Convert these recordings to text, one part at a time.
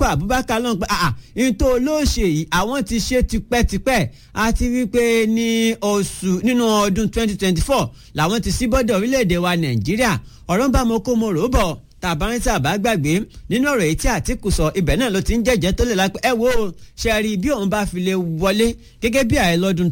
Atiku Abubakar lọ́n pé àà nítorí olóòṣè yìí àwọn ti ṣe tipẹ́tipẹ́ àti wípé ní oṣù nínú ọdún 2024 làwọn ti sí bọ́dọ̀ orílẹ̀-èdè wa Nàìjíríà ọ̀rọ̀ ń bá mo kó mo rò ó bọ̀ tàbárín tàbá gbàgbé nínú ọ̀rọ̀ èyí tí Àtìkù sọ ibẹ̀ náà ló ti ń jẹ́jẹ́ tó lè lápẹ́ ẹ wo ṣe rí bí òun bá fi lè wọlé gẹ́gẹ́ bí ààrẹ lọ́dún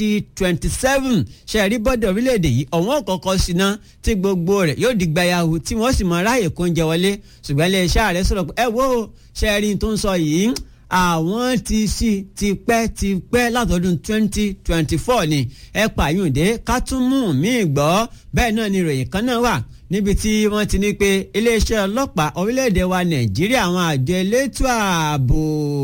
2027 ṣe rí bọ́dọ̀ orílẹ̀-èdè yìí ọ̀wọ́n kọ̀ọ̀kan síná tí gbogbo rẹ̀ yóò di gbayahu tí wọ́n sì mọ ráàyè kó ń jẹ wọlé ṣùgbọ́n ilé iṣẹ́ ààrẹ sọ̀rọ̀ pé ẹ wo ṣe rí tó ń sọ yìí àwọn ti sí tipẹ́ tipẹ́ látọdún 2024 ni ẹ pààyùndé ká tún mú mi gbọ́ bẹ́ẹ̀ náà ni ìròyìn kan náà wà níbi tí wọ́n ti ní pé iléeṣẹ́ ọlọ́pàá orílẹ̀-èdè wa nàìjíríà àwọn àjọ elétò ààbò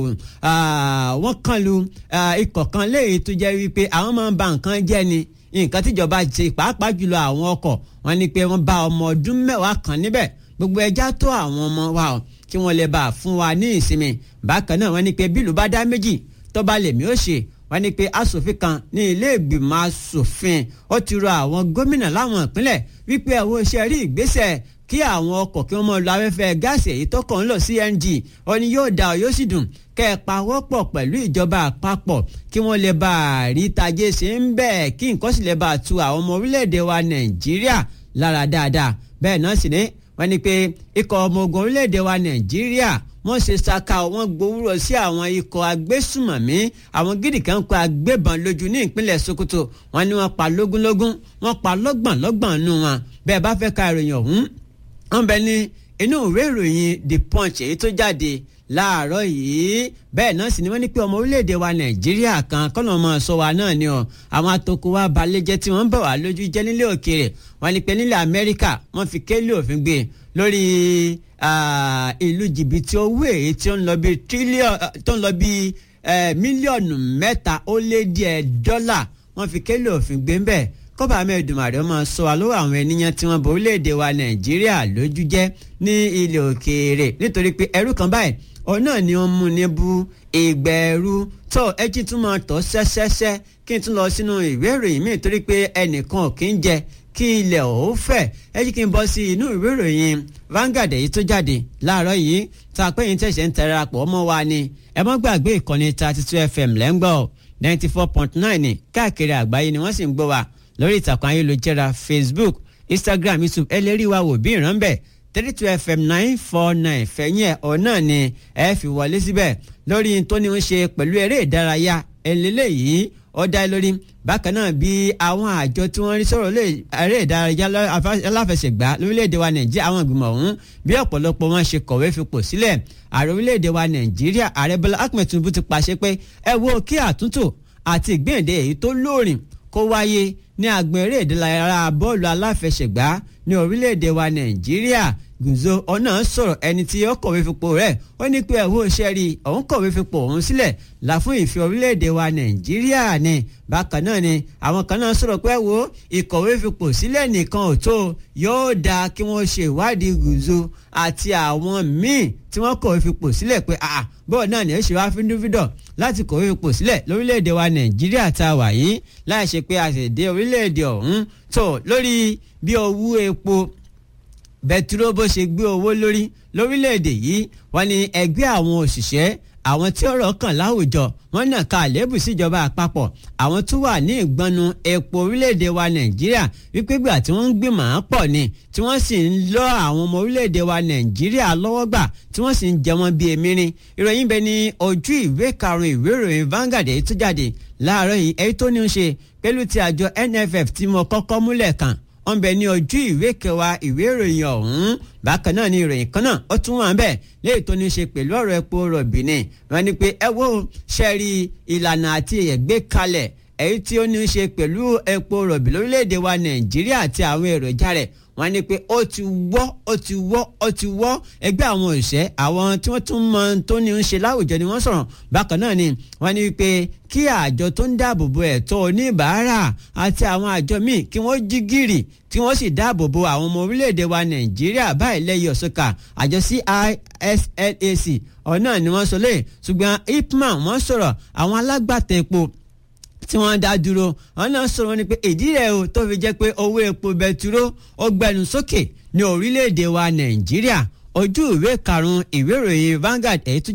wọ́n kàn lu ikọ̀ kan léyìí tó jẹ́ wípé àwọn máa ń ba nǹkan jẹ́ ni nǹkan tíjọba ṣe pàápàá jùlọ àwọn ọkọ̀ wọ́n ní pé wọ́n bá ọmọ ọdún mẹ́wàá kan níbẹ̀ gbogbo ẹja tó àwọn ọmọ wa o kí wọ́n lè bá a fún wa ní ìsinmi bákan náà wọ́n ní pé bílù bá dá méjì tó bá lèmi ó ṣe wọ́n ní pé asòfin kan ní ilé ìgbìmọ̀ asòfin ó ti rọ àwọn gómìnà láwọn ìpínlẹ̀ wípé àwọn iṣẹ́ rí ìgbésẹ̀ kí àwọn ọkọ̀ kí wọ́n mọ̀ lọ afẹ́fẹ́ gáàsì èyí tó kàn ń lọ CNG ó ní yóò dá ọ yóò sì dùn kẹ́ ẹ pawọ́pọ̀ pẹ̀lú ìjọba àpapọ̀ kí wọ́n lè bá a rí tajé ṣe ń bẹ́ẹ̀ kí nǹkan sì lè bá a tu àwọn ọmọ orílẹ̀-èdè wa Nàìjíríà lára dáadáa bẹ́ẹ̀ náà sì ni wọ́n ní pé ikọ̀ ọmọ ogun orílẹ̀-èdè wa Nàìjíríà wọ́n ṣe ṣaka wọ́n gbowóró sí àwọn ikọ̀ agbésùmọ̀mí àwọn gidi kan kó agbébọn lójú ní ìpínlẹ̀ Sokoto wọ́n ní wọ́n pa lógúnlógún wọ́n pa lọ́gbọ̀nlọ́gbọ̀n nù wọn bẹ́ẹ̀ bá fẹ́ ka ìròyìn ọ̀hún wọ́n bẹ ní inú ìwé ìròyìn The Punch èyí tó jáde láàárọ̀ yìí bẹ́ẹ̀ náà sì ni wọ́n ní pé ọmọ orílẹ̀-èdè wa Nàìjíríà kan kọ́nà ọmọ sọ wa náà ni ọ àwọn atoko wa balẹ̀ jẹ́ tí wọ́n ń bọ̀ wá lójú jẹ́ nílé òkèèrè wọ́n ní pé nílẹ̀ Amẹ́ríkà wọ́n fi kélé òfin gbé lórí ìlú jìbìtì owó èyí tí ó ń lọ bí tírílíọ̀nù tó ń lọ bí mílíọ̀nù mẹ́ta ó lé díẹ̀ dọ́là wọ́n fi kélé òfin gbé ń bẹ̀ kọ́ba amẹ́dùmarè ọmọ sọ wa lọ́wọ́ àwọn ènìyàn tí wọ́n bọ orílẹ̀-èdè wa Nàìjíríà lójú jẹ́ ní ilẹ̀ òkèèrè nítorí pé ẹrú kan báyìí òun náà ni wọ́n mú ní bú ìgbẹ́rú tó ẹ jí tún máa tọ́ sẹ́sẹ́sẹ́ kí n tún lọ sínú ìwé ìròyìn míì torí pé ẹnìkan ò kí ń jẹ kí ilẹ̀ ò fẹ̀ ẹ jí kí n bọ́ sí inú ìwé ìròyìn Vanguard èyí tó jáde láàárọ̀ yìí tá a pé yín tẹ̀sẹ̀ ń tẹ̀ra pọ̀ ọmọ wa ni ẹ má gbàgbé ìkànnì thirty two FM lẹ́ngbọ̀ ninety four point nine káàkiri àgbáyé ni wọ́n sì ń gbọ́ wa lórí ìtàkùn ayélujára Facebook Instagram YouTube ẹ lè rí wa wò bí ìran bẹ́ẹ̀ three two fm nine four nine fẹ̀yìn ẹ̀ ọ̀ náà ni ẹ fi wọlé síbẹ̀ lórí tó ní ń ṣe pẹ̀lú eré ìdárayá eléyìí ó dá lórí bákan náà bí àwọn àjọ tí wọ́n rí sọ̀rọ̀ lé eré ìdárayá aláfẹsẹ̀gbá lórílẹ̀‐èdè wa nàìjíríà àwọn ìgbìmọ̀ ọ̀hún bí ọ̀pọ̀lọpọ̀ wọn ṣe kọ̀wé fipò sílẹ̀ ààrẹ orílẹ̀‐èdè wa nàìjíríà ààrẹ bọ́lá ahmed tinubu ti pàṣẹ pé ẹ wo kí àtúntò àti ìgbéǹde èyí tó lóòrìn kó wáyé ní agbọn eré ìdárayá bọ́ọ̀lù aláfẹsẹ̀gbá ní orílẹ̀-èdè wa nàìjíríà gùzò ọ̀nà sọ̀rọ̀ ẹni tí ó kọ̀wé fipò rẹ̀ ó ní pé ẹ̀wọ́ iṣẹ́ rí òun kọ̀wé fipò òun sílẹ̀ là fún ìfẹ́ orílẹ̀-èdè wa nàìjíríà ni bákan náà ni àwọn kan náà sọ̀rọ̀ pé wo ìkọ̀wé fipò sílẹ̀ nìkan ò tó yóò dáa kí wọ́n ṣe ìwádìí gùzò àti àwọn míì tí wọ́n kọ̀wé fipò sílẹ̀ pé àà bọ́ọ̀ náà ni ó ṣe wá fíndúfíndọ̀ láti kọ̀wé fipò sílẹ̀ lórílẹ̀‐èdè wa nàìjíríà tá a wà yìí láì ṣe pé a sì dé orílẹ̀‐èdè ọ̀hún tó lórí bí owó epo bẹtiró bó ṣe gbé owó lórí lórílẹ̀‐èdè yìí wọ́n ní ẹgbẹ́ àwọn òṣìṣẹ́ àwọn tí ọ̀rọ̀ kàn láwùjọ wọ́n náà ka àléébù síjọba àpapọ̀ àwọn tó wà ní ìgbọnnu epo orílẹ̀-èdè wa nàìjíríà wípé gbà tí wọ́n ń gbìmọ̀ án pọ̀ ni tí wọ́n sì ń lọ àwọn ọmọ orílẹ̀-èdè wa nàìjíríà lọ́wọ́ gbà tí wọ́n sì ń jẹ wọ́n bíi emirin ìròyìn bẹ ní ojú ìwé karùn-ún ìwé ìròyìn Vanguard èyí tó jáde láàárọ̀ yìí èyí tó ní í ṣe pẹ̀lú ti àjọ NFF tí mo kọ́kọ́ múlẹ̀ kàn wọ́n bẹ ní ojú ìwé kẹwàá ìwé ìròyìn ọ̀hún bákan náà ni ìròyìn kan náà ó tún wà bẹ́ẹ̀ léyìí tó ní í ṣe pẹ̀lú ọ̀rọ̀ epo rọ̀bì ni wọ́n ní pé ẹ wo ṣẹ́ẹ̀rì ìlànà àti ẹ̀gbẹ́ kalẹ̀ èyí tí ó ní í ṣe pẹ̀lú epo rọ̀bì lórílẹ̀‐èdè wa nàìjíríà àti àwọn èròjà rẹ̀ wọ́n ní pé ó ti wọ́ ó ti wọ́ ó ti wọ́ ẹgbẹ́ àwọn òṣẹ́ àwọn tí wọ́n tún mọ tó ní í ṣe láwùjọ ni wọ́n sọ̀rọ̀ bákan náà ni wọ́n ní pé kí àjọ tó ń dáàbò bo ẹ̀tọ́ oníbàárà àti àwọn àjọ míì kí wọ́n jí gìrì tí wọ́n sì dáàbò bo àwọn ọmọ orílẹ̀-èdè wa nàìjíríà báyìí lẹ́yìn ọ̀ṣọ́kà àjọ CISLAC ọ̀nà ni wọ́n sọ lé ṣùgbọ́n ipman wọ́n sọ̀rọ̀ àwọn alágbàtà epo tí wọ́n dá dúró wọn náà sọ̀rọ̀ ní pé ìdí rẹ̀ o tó fi jẹ́ pé owó epo bẹtiró ó gbẹnu sókè ní orílẹ̀-èdè wa nàìjíríà ojú ìwé karùn-ún ìwé ìròyìn Vanguard èyí tó